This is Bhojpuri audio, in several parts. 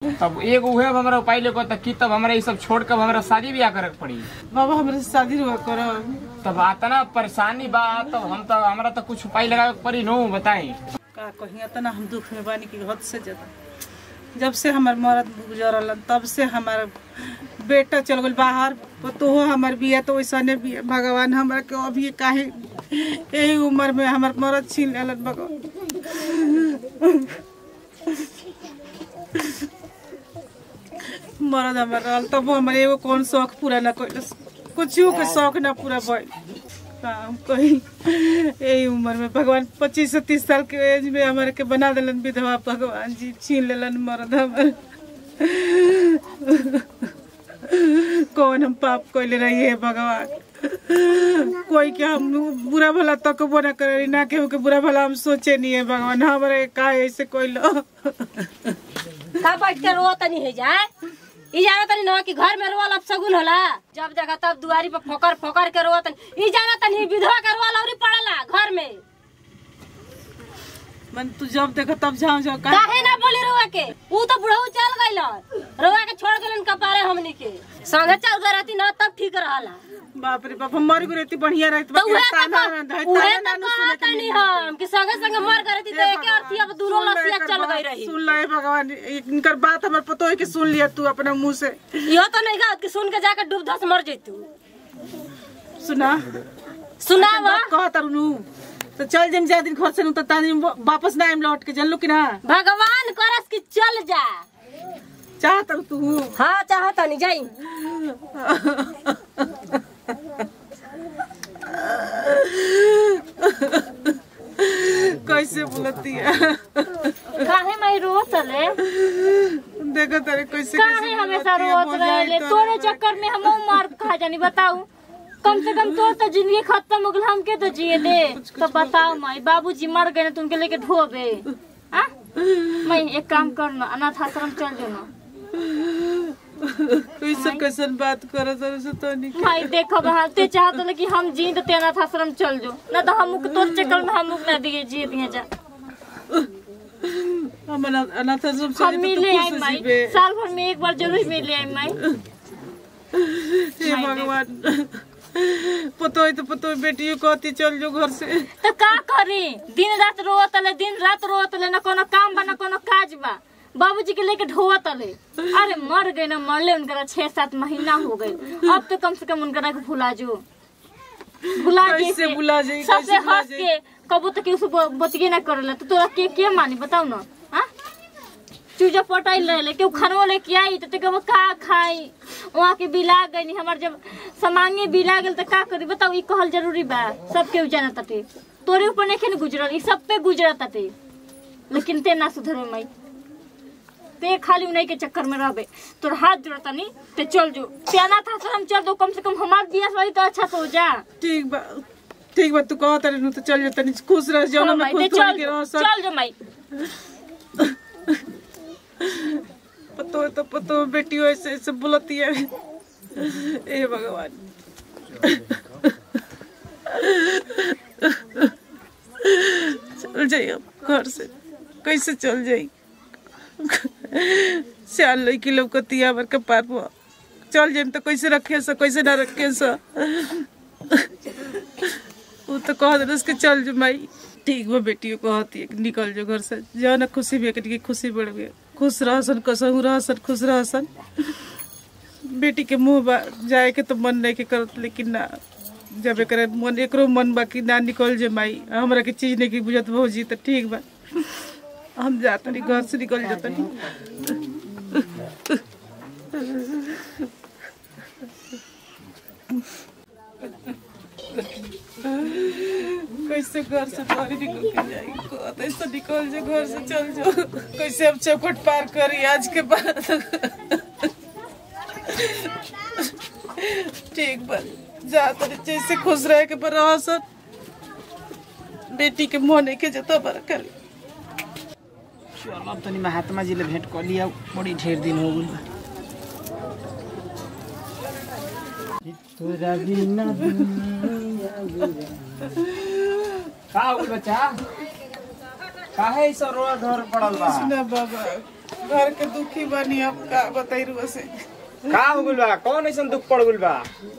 तब एगो उहे अब हमरा उपाय लेको त की तब हमरा ई सब छोड़ के अब हमरा शादी ब्याह करे के पड़ी बाबा हमरे से शादी रुआ करो तब आतना परेशानी बा तब हम तो हमरा तो कुछ उपाय लगावे के पड़ी नो बताई का कहीं तना हम दुख में बानी की हद से ज्यादा जब से हमार मरद गुजरल तब से हमार बेटा चल गल बाहर तो हमार बिया तो वैसने बिया भगवान हमार के अभी काहे यही उम्र में हमार मरद छीन लेलन भगवान मरद हमार रहल तब हमार एगो कौन शौक पूरा ना कैल कुछ के शौक ना पूरा भइल काम कही यही उम्र में भगवान पच्चीस से तीस साल के एज में हमारे के बना दिलन विधवा भगवान जी छीन लेलन मर्द हमारे कौन हम पाप कैले रही है भगवान कोई के हम बुरा भला तक ना करे ना केहू के बुरा भला हम सोचे नहीं है भगवान हमारे का ऐसे कोई लो का बैठ के रो तनी है जाए ई जाना तनी न कि घर में रोल अब सगुन होला जब देखा तब दुआरी पर फोकर फोकर के रो तनी ई जाना तनी विधवा के रोल औरी पड़ला घर में मन तू जब देखो तब जाओ जाओ का काहे ना बोली रोआ के ऊ तो बुढ़ऊ चल गइल रोआ के छोड़ गेलन कपारे हमनी के संगे चल गए रहती न तब ठीक रहला बाप रे बाप हम मर गए रहती बढ़िया रहती तो उहे ताना तक ना धइ, उहे ताना तक ना सुने के कहतनी मिली। हम कि संगे संगे मर गए रहती तो एके अर्थी अब दूनो लसिया चल गई रही सुन ले भगवान इनकर बात हमर पतो है कि सुन लिया तू अपने मुंह से यो तो नहीं गा कि सुन के जाकर डूब धस मर जैतू सुना सुनावा कह तरुनु तो चल जम जा दिन घर से नु तो तानी वापस ना आइम लौट के जानलू कि ना भगवान करस कि चल जा चाह तर तू हाँ चाहता नहीं जाई कैसे बोलती है काहे मैं रो चले देखो तेरे कैसे काहे कैसे हमेशा बोलती है, रोत बुझाई रहे तो तोरे रहे। चक्कर में हम मार खा जानी बताऊ कम से कम तोर तो जिंदगी खत्म हो गल हमके तो जिए दे तो बताओ माई बाबूजी मर गए ना तुमके लेके ढोबे आ मैं एक काम करना अनाथ आश्रम चल जो ना कैसे कैसे बात करो तेरे से तो नहीं माई देखो बहा ते चाहत ले कि हम जी तो ते अनाथ आश्रम चल जो ना तो हम तोर चक्कर में हम ना दिए जिए दिए जा हम अनाथ अनाथ आश्रम से हम तो मिले आई खुश माई जीवे। साल भर में एक बार जरूर मिले आई माई हे भगवान पतो है तो पतो है बेटियों कहती चल जो घर से तो का करी दिन रात रोत ले दिन रात रोत ले ना कोनो काम बा ना कोनो काज बा बाबूजी के लेके ढोवत ले अरे मर गए ना मरले उनका छह सात महीना हो गए अब तो कम से कम उनका के भुला जो भुला कैसे कैसे भुला जाई, सबसे कैसे भुला हंस के कबू तो केहू से बतिए ना करेला तो तोरा के के मानी बताऊ ना हाँ चूजा पटाइल रहे केहू खानो लेके आई तो तेके का खाई वहाँ के बिला गई हमार जब समांगे बिला गेल तो का करी बताऊ ई कहल जरूरी बा सब केहू जाना ताटे तोरे ऊपर नहीं गुजरल ई सब पे गुजरत ताटे लेकिन ते ना सुधरे माई ते खाली उन्हीं के चक्कर में रहबे तोर हाथ जोड़ता नहीं ते चल जो प्याना था हम चल दो कम से कम हमार बियाह वाली तो अच्छा से हो जा ठीक बा ठीक बा तू कह तारे नु तो चल जो तनी खुश रह जाओ ना हाँ मैं माई, ते खुश थोड़ी चल के रह जो, सब चल जो माई पतो है तो पतो है, बेटियों ऐसे ऐसे बोलती है ए भगवान चल जाइए अब घर से कैसे चल जाई सियाल लड़की लौकती है हमारे कपार पर चल जाइम तो कैसे रखे सा कैसे ना रखे सा वो तो कह दे उसके चल जो माई ठीक बा बेटियों कहती है कि निकल जो घर से जाओ ना खुशी भी है कि खुशी बढ़ गई खुश रहसन कसहू रहसन खुश रहसन बेटी के मुंह बा जाए के तो मन नहीं के करत लेकिन ना जब एक मन एकरो मन बा कि ना निकल जे माई हमरा के चीज नहीं की बुझत भौजी तो ठीक बा हम जाता नहीं घर से निकल जाता नहीं कैसे घर से बाहर निकल के जाएगी कहते ऐसे निकल जो घर से चल जाओ कैसे हम चौखट पार करी आज के बाद ठीक बा जा तरी जैसे खुश रहे के पर रह सब बेटी के मुंह नहीं के जतो पर कर चल अब तनी महात्मा जी ले भेंट कर लिया बड़ी ढेर दिन हो गइल तोरा बिना का हो गइल बच्चा काहे ऐसा रोड ढोर पड़ल बा ना बाबा घर के दुखी बनी अब का बताई रुआ से का हो गइल बा कौन ऐसन दुख पड़ गइल बा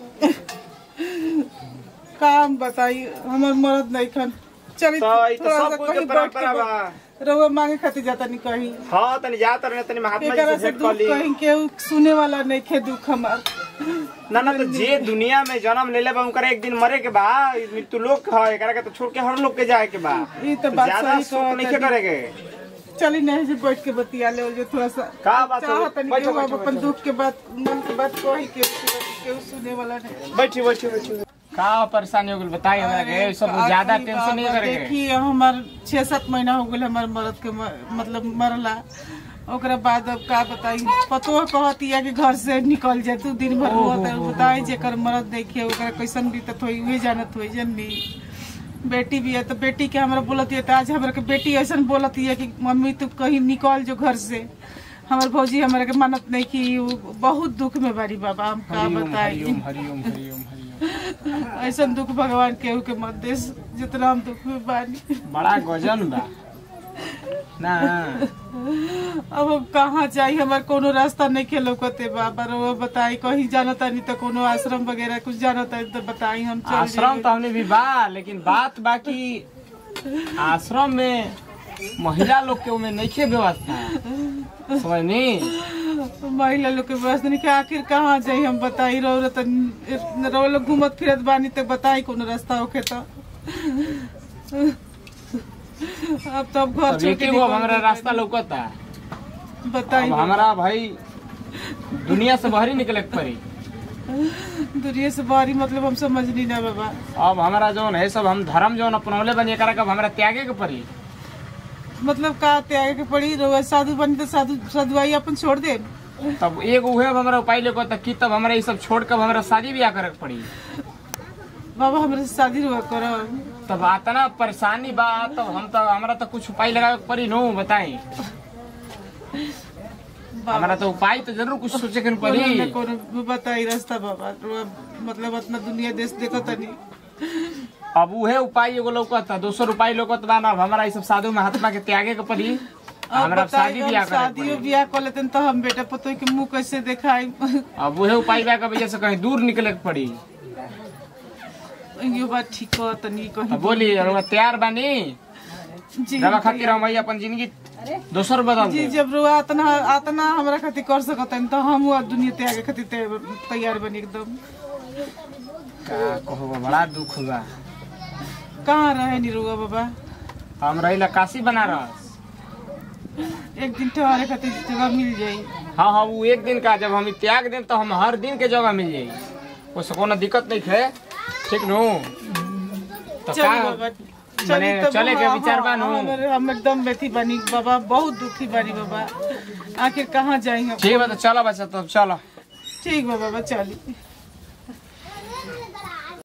काम बताई हमर मरद नहीं खन चली तो ई तो थोड़ा सब सा कुछ कहीं के बैठ परंपरा बा के रउआ मांगे खातिर जाता नहीं कहीं हाँ तनी जा तर तनी महात्मा जी एकरा से से भेंट दुख कर ली कहीं केहू सुने वाला नहीं खे दुख हमार ना ना तो जे दुनिया में जन्म लेले बा उनकर एक दिन मरे के बा ई मृत्यु लोक है एकरा के तो छोड़ के हर लोग के जाए के बा ई तो बात ज्यादा सही शोक नहीं कहत करे के चली नहीं से बैठ के बतिया ले जो थोड़ा सा का बात हो चाहत नहीं बैठो केहू अब बैठो अपन बैठो। दुख के बात मन के बात कही के केहू सुने वाला नहीं बैठी बैठी बैठी का परेशानी हो गइल बताई हमरा के अरे सब का ज्यादा कही टेंशन नहीं बाबा, करे के देखिए हमार छह सात महीना हो गए हमारे मरद के म- मतलब मरला ओकरा बाद अब का बताई पतो कहती है कि घर से निकल जाए तू दिन भर हुआ तो बताई जेकर मरद देखिए ओकरा कैसन बीतत होई उहे जानत होई जननी बेटी भी है तो बेटी के हमरा बोलती है तो आज हमरा के बेटी ऐसा बोलती है कि मम्मी तू कहीं निकल जो घर से हमार भौजी हमरा के मानत नहीं कि उ बहुत दुख में बारी बाबा हम का हरिओम बताई हरिओम हरिओम हरिओम हरिओम ऐसा दुख भगवान केहू के मत देश जितना हम दुख में बानी बड़ा गजन बा ना अब हम कहाँ जाई हमार कोनो रास्ता नहीं खेलौकते बाबा रउआ बताई कहीं जानता नहीं तो कोनो आश्रम वगैरह कुछ जानता नहीं तो बताई हम चल आश्रम तो हमने भी बा लेकिन बात बाकी आश्रम में महिला लोग के उमे नहीं व्यवस्था समझनी जाइए। महिला लोग के व्यवस्था नहीं कि आखिर कहाँ जाई हम बताई रहो तो रहो लोग घूमत फिरत बानी तो बताई कोनो रास्ता होके तो अब तो अब घर अब छोड़ एक के ही वो निकल हमारा गए रास्ता लौकता बानी। बताई अब हमारा भाई दुनिया से बाहर ही निकले के पड़ी दुनिया से बारी मतलब हम समझ नहीं ना बाबा अब हमारा जौन है सब हम धर्म जौन अपनौले बनी एकरा के अब हमरा त्यागे के पड़ी मतलब का त्यागे के पड़ी रउआ साधु बनी तो साधु साधुआई अपन छोड़ दे तब एक उहे अब हमरा उपाय लेको तक की तब हमरा ये सब छोड़ के अब हमरा शादी ब्याह करे के पड़ी बाबा हमरे से शादी रुआ करो तब आतना परेशानी बा तब हम तो हमरा तो कुछ उपाय लगावे के पड़ी नो बताई हमरा तो उपाय तो जरूर कुछ सोचे के कोनो न पड़ी कोनो बताई रास्ता बाबा रउआ मतलब अपना दुनिया देश देखो तनी अब उहे उपाय एगो लौकता दोसर उपाय लौकत बा ना अब हमरा ये सब साधु महात्मा के त्यागे के पड़ी अब हमरा बताई शादी हम ब्याह करे के शादियों पड़ी ब्याह कर लेते तो हम बेटा पतो के मुंह कैसे दिखाई अब उहे उपाय बा के वजह से कहीं दूर निकले के पड़ी यो बात ठीक हो तनी कहीं अब बोली रउआ तैयार बानी जी रवा खातिर हम अपन जिंदगी दोसर बदल जी दे जब रुआ अतना अतना हमरा खातिर कर सकत तो हम वो दुनिया त्यागे खातिर तै- तैयार बनी एकदम का कहो बड़ा दुख बा कहाँ रहे नी रुआ बाबा हम रहिला काशी बनारस एक दिन ठहरे खातिर जगह मिल जाई हाँ हाँ वो एक दिन का जब हम त्याग दें तो हम हर दिन के जगह मिल जाई उससे कोनो दिक्कत नहीं है ठीक नु तो चली का बाबा माने चली तब चले के हाँ, विचार बा नु हमर- हम एकदम बेथी बनी बाबा बहुत दुखी बानी बाबा आखिर कहाँ जाई हम ठीक बा तो चलो बच्चा तब चलो ठीक बा बाबा चली